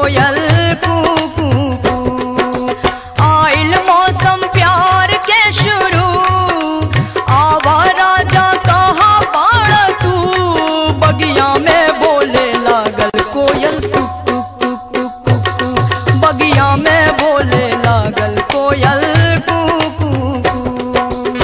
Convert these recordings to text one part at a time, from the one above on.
कोयल कू कू कू आइल मौसम प्यार के शुरू आवा राजा कहाँ बाड़ तू बगिया में बोले लागल कोयल टुक टुक टुक टुक टुक टुक बगिया में बोले लागल कोयल कू कू कू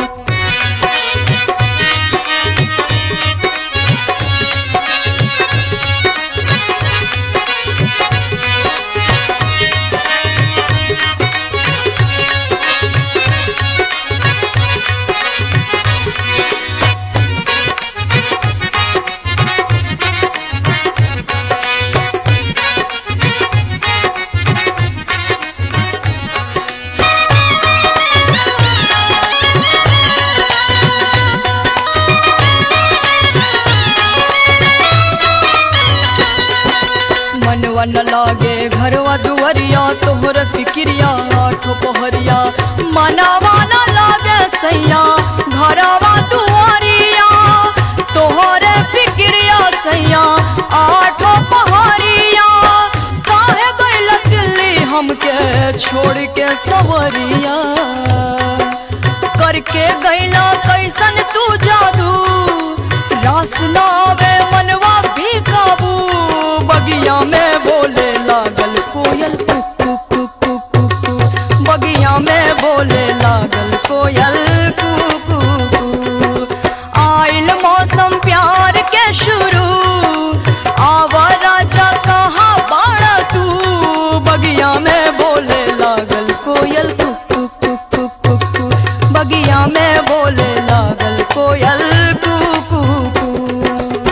मनवा न लागे घरवा दुवरिया तोहर फिक्रिया आठो पहरिया मनवा न लागे सैया घरवा दुआरिया तोहर फिक्रिया सैया आठो पहरिया काहे गइल दिल्ली हमके छोड़ के सवरिया करके गइला कैसन तू जादू रास ना आवे मनवा भी काबू बगिया में बोले लागल कोयल कुक कुक कुक कुक कुक कुक बगिया में बोले लागल कोयल कुक कुक कुक आइल मौसम प्यार के शुरू आवा राजा कहाँ बाड़ा तू बगिया में बोले लागल कोयल कुक कुक कुक कुक कुक कुक बगिया में बोले लागल कोयल कुक कुक कुक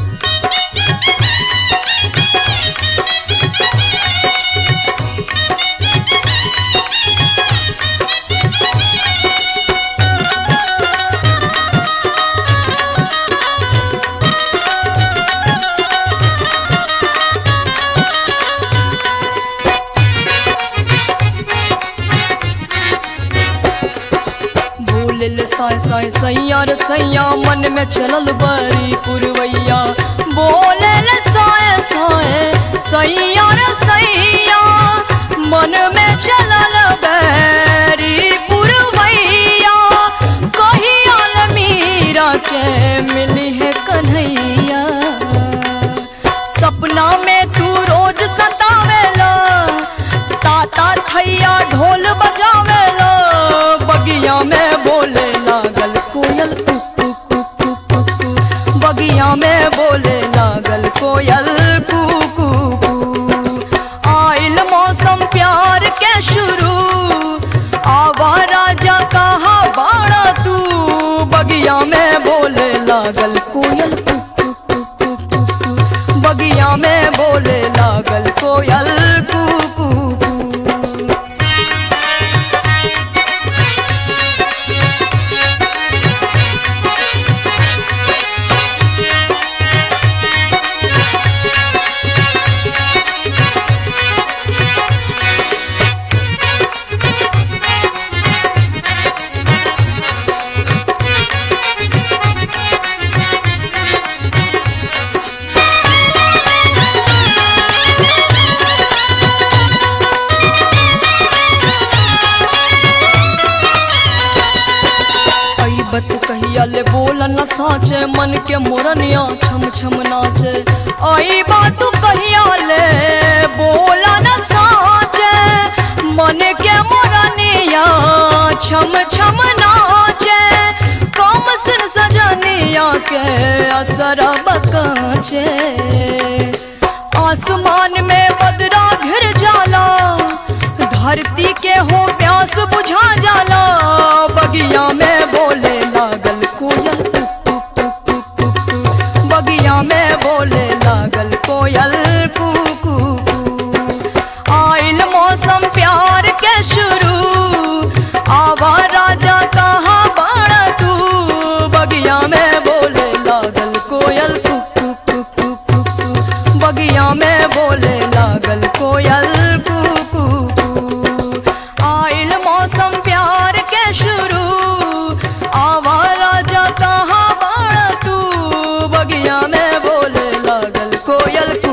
बोलिल साय साय सैया रे सैया मन में चलल बड़ी पुरवैया बोलिल साय साय सैया रे सैया मन में चलल बड़ी पुरवैया कहिया ल मीरा के मिली है कन्हैया सपना में तू रोज सतावेला ताता थैया ढोल बजावेला बगिया में बोले लागल कोयल कुक कुक कुक कुक कुक कुक बगिया में बोले लागल कोयल कुक कुक कुक आइल मौसम प्यार के शुरू आवा राजा कहाँ बाड़ा तू बगिया में बोले लागल कोयल कुक कुक कुक कुक कुक कुक बगिया में बोले लागल कोयल कुक कुक कुक बत कहिया ले बोल न साचे मन के मोरनिया छम छम नाचे आई बात कहिया ले बोल न साचे मन के मोरनिया छम छम नाचे कम सिर सजनिया के असर बकाचे आसमान में बदरा घिर जाला धरती के हो प्यास बुझा जाला बगिया में बोले लागल कोयल कुक कुक कुक कुक कुक कुक। बगिया में बोले लागल कोयल कुक कुक कुक। आइल मौसम प्यार के शुरू आवा राजा कहाँ बाड़ा तू बगिया में बोले लागल कोयल कुक कुक कुक कुक कुक कुक। बगिया में बोले लागल कोयल कुक कुक कुक। आइल मौसम प्यार के शुरू आवा राजा कहाँ बाड़ा तू बगिया में बोले लागल कोयल